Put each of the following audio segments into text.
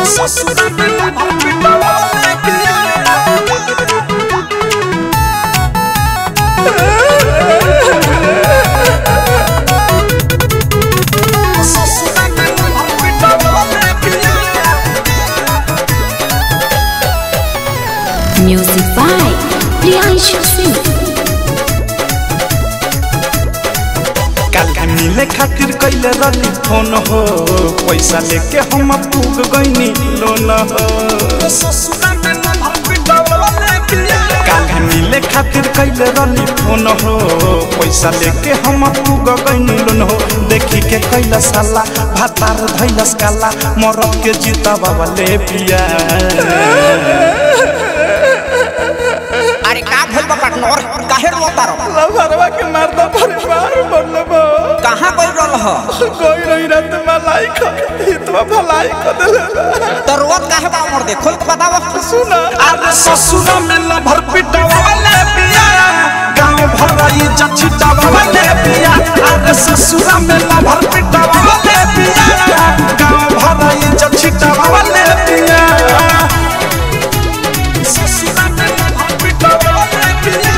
ससुरा में लभर पिटवाले पिया ससुरा में लभर पिटवाले पिया Music by Priyanshu Singh. काल मिले खातिर कैले रही फोन हो पैसा लेके हम पूग गईनी लोन हो काल मिले खातिर कैले रही फोन हो पैसा लेके हम पूग गईनी लोन हो देखी के कैला साला भातार धैलस काला मरद के जीता बाबा ले पिया अरे का भइल बा पार्टनर काहे रोता रहो लभरवा के मर्दा परिवार बनले बा कहां गइल रहल ह कोई रही रात मलाई खा हितवा भलाई कर देले तो रोत काहे बा मर दे खोल के बताव सुना अरे ससुरा में लभर पिटवाले पिया गांव भराई जछिटवाले पिया अरे ससुरा में लभर पिटवाले पिया गांव भराई जछिटवाले पिया ससुरा में लभर पिटवाले पिया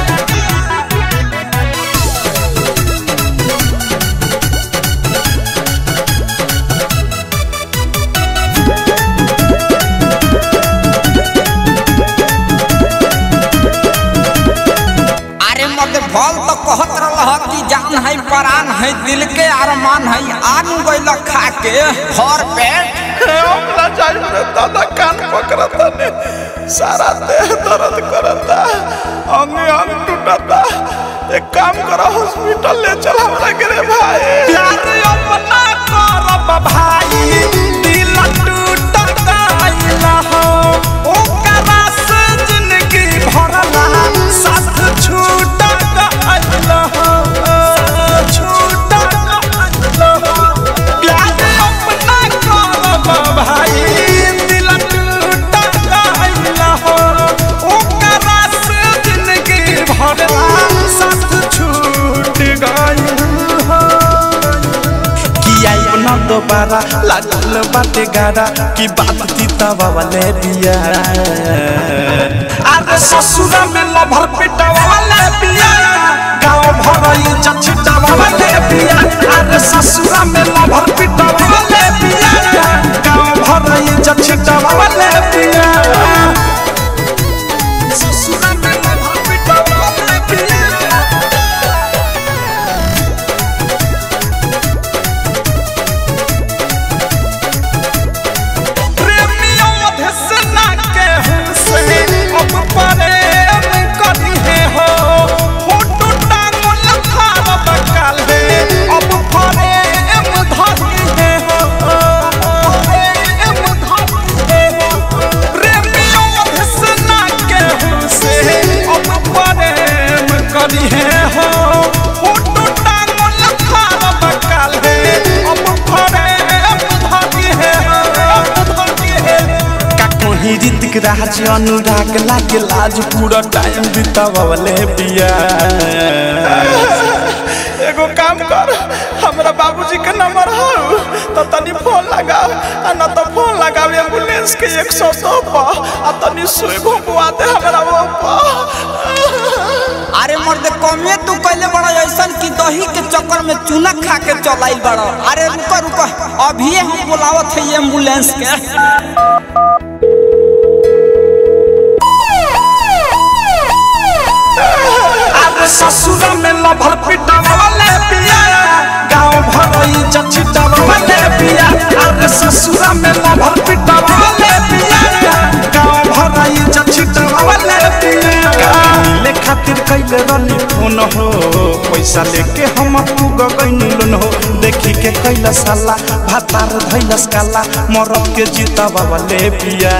अरे मर्द भल तो कहत रहल ह कि जान है परान है दिल के अरमान है आन गइल खा के घर पेट ओकरा जाई रे दादा कान पकड़ता ने सारा देह दर्द करता अंग अंग टूटता एक काम करो हॉस्पिटल ले चल हमरा के रे भाई प्यार अपना करब भाई दिल टूट गइल हो ओकरा से जिंदगी भरला साथ छूट गइल हो छूट गइल हो प्यार अपना करब भाई दिल टूट गइल हो ओकरा से जिंदगी भरला साथ छूट गइल हो किया ना दोबारा लागल बाटे गारा की बात तीता वाले बिया अरे ससुरा में लभर पिटा वाले बिया गांव भरई जछिटा वाले बिया अरे ससुरा में लभर पिटा वाले बिया गांव भरई जछिटा वाले बिया ससुरा में लभर पिटा वाले बिया प्रेमियों धसना के हमसे अब प्रेम करी है हो फोटो टांगल खाब काले अब प्रेम धरी है हो प्रेम धरी है हो प्रेमियों धसना के हमसे अब प्रेम करी है हो फोटो टांगल खाब काले अब प्रेम धरी है हो धरी है का कहीं ऋतिक राज अनुराग लागे लाज पूरा टाइम बितावले पिया एगो काम कर हमरा बाबूजी के नंबर हो तो तनी फोन लगाओ आ न तो फोन लगाओ एम्बुलेंस के 102 पर आ तनी सुई घुमवा दे हमरा वो पर अरे मर्द कमे तू कैले बड़ा ऐसन कि दही के चक्कर में चूना खा के चलाइल बड़ा अरे रुको रुको अभी हम बुलावत है एम्बुलेंस के अरे ससुरा में लभर पिटावले पिया गांव भरई जछिटावले पिया अरे ससुरा में लभर पिटावले पिया गांव भरई जछिटावले पिया मिले खातिर कैले रनी फोन हो पैसा लेके हम पूग गईनी लोन हो देखी के कैला साला भातार धैलस काला मरद के जीता बाबा ले पिया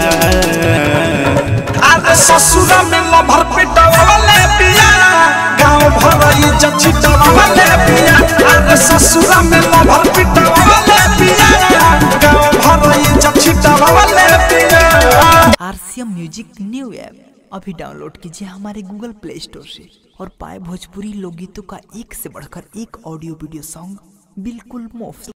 अरे ससुरा में लभर पिटावले पिया गांव भरई जछिटावले पिया अरे ससुरा में लभर पिटावले पिया गांव भरई जछिटावले पिया आरसीएम म्यूजिक न्यू ऐप अभी डाउनलोड कीजिए हमारे गूगल प्ले स्टोर से और पाए भोजपुरी लोकगीतों का एक से बढ़कर एक ऑडियो वीडियो सॉन्ग बिल्कुल मुफ्त